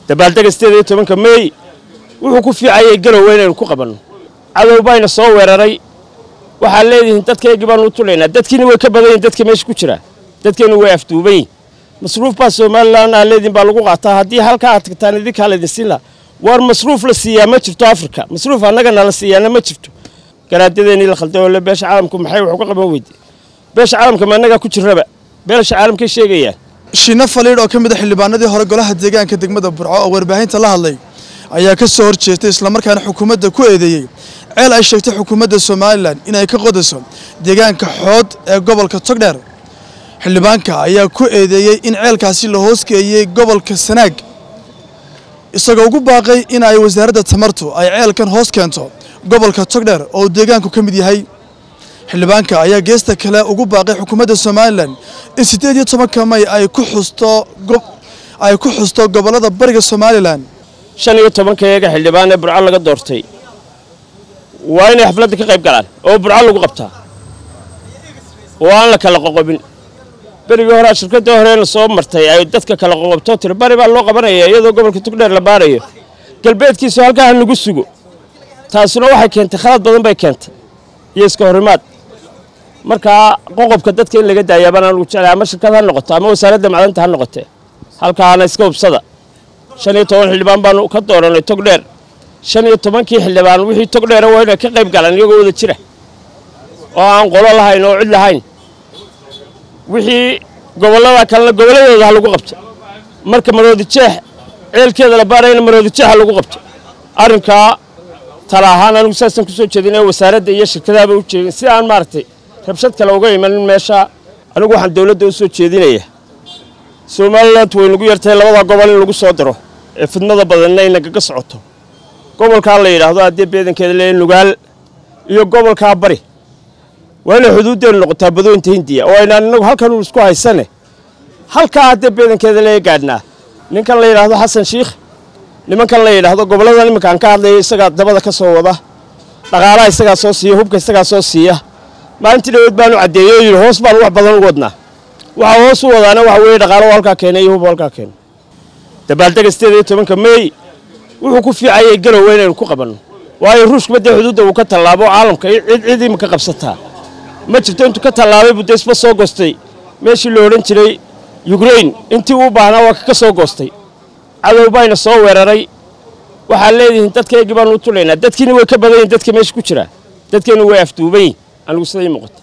dabaaldega sideed iyo tobanka meey wuxuu ku fiicayay garowe inaynu ku qabanno cadow bayna soo weeraray waxaad leedihiin dadkaygii baanu u tulaynaa dadkiina way ka badan yihin dadka meesha ku jira dadkeenu way afduuban yihin masruuf baa somalilan aa leediin baa lagu qaataa haddii halkaa aad tagtaan idinkaa laydin siin laha war masruuf la siiyaa ma jirto afrika masruuf annagana la siiyaana ma jirto garaadyadeennii la khalday oo le beesha caalamku maxay wax uga qaban weyde beesha caalamka ma annagaa ku jirraba beesha caalamkay sheegayaan shiina faliidh oo ka mid a xildhibaanadii hore golaha deegaanka degmada burco oo warbaahinta la hadlay ayaa ka soo horjeestay islamarkaana xukuumadda ku eedeeyey ceel ay sheegtay xukuumadda somalilan inay ka qodayso deegaanka xood ee gobolka togdheer xildhibaanka ayaa ku eedeeyey in ceelkaasi la hoosgeeyey gobolka sanaag isagoo ugu baaqay in ay wasaaradda tamartu ay ceelkan hoos keento gobolka togdheer oo uu deegaanku ka mid yahay xildhibaanka ayaa geesta kale ugu baaqay xukuumadda somalilan in siddeed iyo tobanka may ay ku xusto ay ku xusto gobollada bariga somalilan shan iyo tobanka eega xildhibaan ee burco laga doortay waa inay xafladda ka qayb galaan oo burco lagu qabtaa oo aan la kala qoqobin berigii horea shirkaddii horeena soo martay ay dadka kala qoqobto tiri bari baa loo qabanaya iyadoo gobolka tugdheer la baarayo galbeedkiisu halkaa ha nagu sugo taasuna waxay keentay khalad badan bay keentay iyo iska horimaad markaa qoqobka dadka in laga daayaa baan anugu jeclay ama shirkad ha noqoto ama wasaaradda macdanta ha noqotee halkaana iska hubsada shan iyo toban xildhibaan baanu ka dooranay togdheer shan iyo tobankii xildhibaan wixii togdheera waa inay ka qayb galaan iyagoo wada jira oo aan qolo lahayn oo cid lahayn wixii gobollada kalena gobolladooda ha lagu qabto marka maroodi jeex ceelkeeda la baarayna maroodi jeex ha lagu qabto arrinkaa tala ahaan anigu saasaan ku soo jeedin ee wasaaradda iyo shirkadaaba u jeedin si aan maaragtay rabshad kale uga imanin meesha anigu waxaan dowladda u soo jeedinayaa somaliland way nagu yartahay labada gobol in lagu soo daro ee fidmada badanna ay nagaga socoto gobolkaa la yidhaahdo haddii beedankeeda leeyahay nugaal iyo gobolkaa bari waa inay xuduuddeenu noqotaa badooyinta hindiya oo aynaan inagu halkan uu isku haysane halkaa haddii beedankeeda leeya gaadhnaa ninkan la yidhaahdo xasan shiikh nimankan la yidhaahdo gobolladan iminkaan ka hadlayo isagaa dabada ka soo wada dhaqaalaha isagaa soo siiya hubka isagaa soo siiya maalintii dhaweed baanu caddeeyey oo yidhi hoos baanu wax badan u wadnaa waxaa hoos u wadaana waxa weeye dhaqaalo halkaa keenay iyo hub halkaa keenay dabaaldega sideed iyo tobanka meey wuxuu ku fiicayay garowe inaynu ku qabanno waayo ruushkuba dee xuduudda uu ka tallaabo caalamka cid cid imika qabsataa ma jirto intuu ka tallaabay buu dee isba soo goostay meeshii la odhan jiray yukrain intii uu baahnaa waa ka soo goostay cadow bayna soo weeraray waxaad leedihiin dadkaygii baanu u tulaynaa dadkiina way ka badan yihin dadka meesha ku jira dadkeenu way afduuban yihin anigu siday muuqata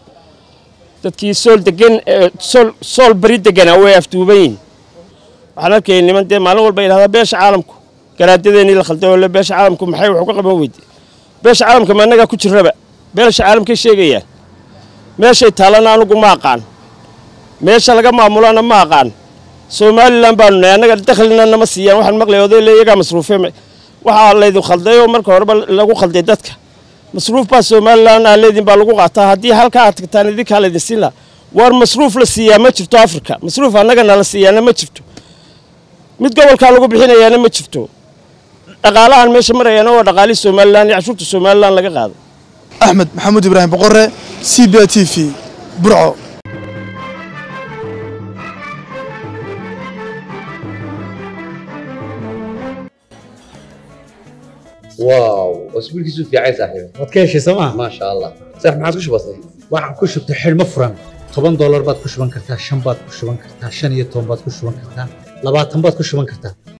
dadkii sool degan sool sool bari deganaa way afduuban yihin waxaan arkayay niman dee maalin walba yidhahdaa beesha caalamku garaadyadeennii la khalday oo le beesha caalamku maxay wax uga qaban weyde beesha caalamka ma annagaa ku jirraba beesha caalamkay sheegayaan meeshay taallana anugu ma aqaan meesha laga maamulana ma aqaan somalilan baanu nahay annaga dakhlina nama siiyaan waxaan maqlay oday le iyagaa masruufe waxaa laydin khalday oo marka horeba lagu khalday dadka masruuf baa somalilan aa leediin baa lagu qaataa haddii halkaa aad tagtaan idinkaa laydin siin laha war masruuf la siiyaa ma jirto afrika masruuf annagana la siiyaana ma jirto mid gobolkaa lagu bixinayaana ma jirto dhaqaalahan meesha marayaana waa dhaqaalihii somalilan iyo cashuurta somalilan laga qaado axmed maxamuud ibraahim boqore c b t v burco واو اسبوع كيسو في عايز صاحبي waad ka heshay sooma ما شاء الله صح ما عاد وش بصي waxaan ku shubtay xidhmo furan toban doolar baad ku shuban kartaa shan baad ku shuban kartaa shan iyo toban baad ku shuban kartaa labaatan baad ku shuban kartaa